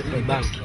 ni banki.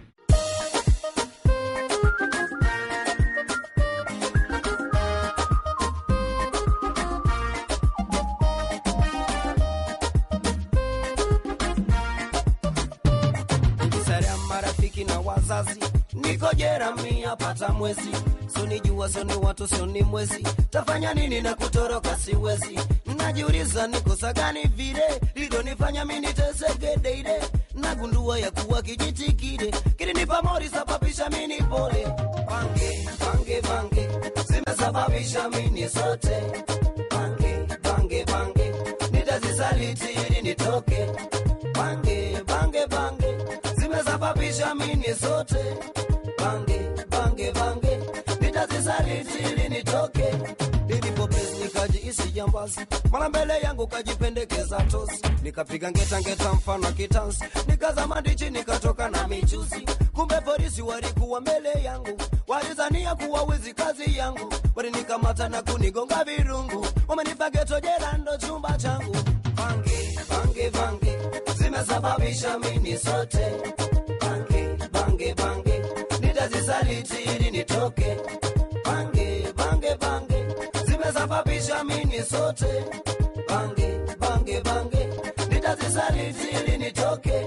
Sara marafiki na wazazi, niko jera mia pata mwezi, sonijua soni watu soni mwezi, tafanya nini na kutoroka siwezi. Najiuliza ni kosa gani vile lidonifanya mimi niteseke deide, nagundua ya kuwa kijiti kile kilinipa mori sababisha mimi pole. Bange bange bange zimesababisha mimi sote, bange bange bange nitazisaliti ili nitoke bange bange bange zimesababisha mimi sote bange bange bange nitazisaliti ili nitoke nilipopesi nikajiisi jambazi mara mbele yangu kajipendekeza tosi nikapiga ngeta ngeta mfano kitansi nikazama ndichi nikatoka na michuzi kumbe polisi walikuwa mbele yangu walizania kuwa wizi kazi yangu walinikamata na kunigonga virungu wamenipa geto jela ndo chumba changu bange bange bange zimesababisha mimi sote bange bange bange nitazisaliti ili nitoke bange bange bange zimesababisha mimi sote bange bange bange nitazisaliti ili nitoke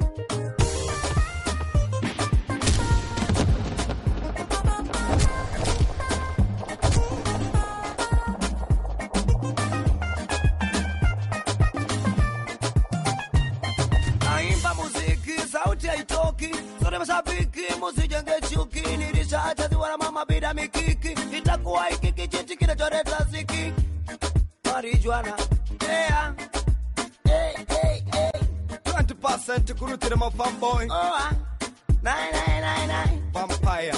naimba muziki sauti haitoki sote mashabiki musijenge chuki nilishachaziwa na mama bila mikiki itakuwa hiki kijiti kinacholeta ziki marijuana yeah. hey, hey, hey. 20% kurutira ma fanboy Oh, ah. Nine, nine, nine, nine. vampire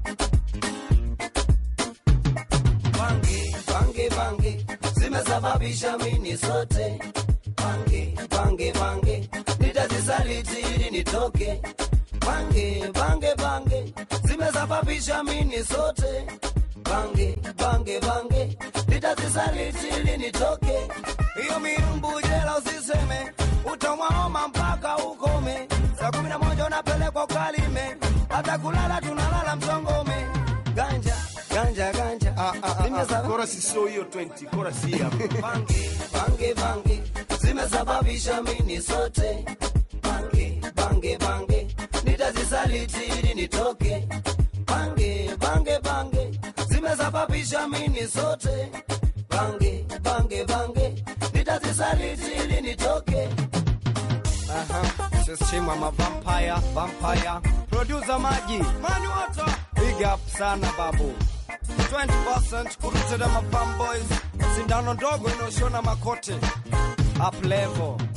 bange bange bange zimesababisha mini sote bange bange bange nitazisaliti ili nitoke bange bange bange zimesababisha mini sote bange bange bange nitazisaliti ili nitoke hiyo mirumbu jela usiseme utamwaoma mpaka ukome saa kumi na moja unapelekwa ukalime hata kulala tunalala msongome ganja ganja ganja Ah, ah, ah, ah. Zimesaba- Chorus sio hiyo 20 chorus hii hapa bange bange bange zimesababisha mini sote bange bange bange nitazisaliti ili nitoke bange bange bange zimesababisha mini sote bange bange bange nitazisaliti ili nitoke Aha, Sheshima ma vampire, vampire. Producer Maji, Mani Water. Big up sana babu. 20% kurutira ma fanboys. Sindano ndogo inaoshona makote. Up level.